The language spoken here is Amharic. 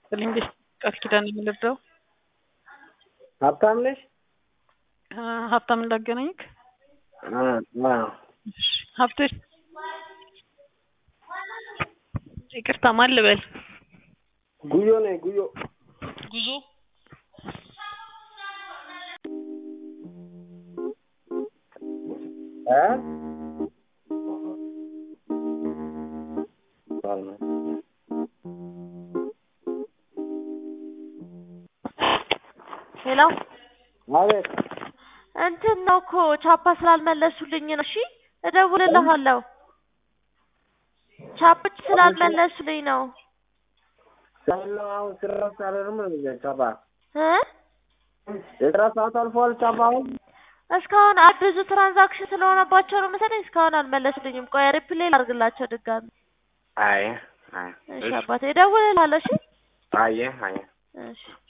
ይስጥልኝ። እንዴት ቃል ኪዳን የምንረዳው ሀብታም ነሽ? ሀብታም እንዳገናኝክ እሺ፣ ሀብቶች ይቅርታ፣ ማን ልበል? ጉዮ ነኝ ጉዮ ጉዞ እ ሄሎ አቤት እንትን ነው እኮ ቻፓ ስላልመለሱልኝ ነው። እሺ እደውልልሃለሁ። ቻፖች ስላልመለሱልኝ ነው ያለው አሁን ስራ ሳልሆንም ነው ቻባ እ የስራ ሰዓት አልፏል። ቻባ አሁን እስካሁን አ- ብዙ ትራንዛክሽን ስለሆነባቸው ነው መሰለኝ እስካሁን አልመለሱልኝም። ቆይ ሪፕሌይ ላድርግላቸው ድጋሚ። አይ አይ እሺ አባቴ እደውልልሃለሁ። እሺ አየ አየ እሺ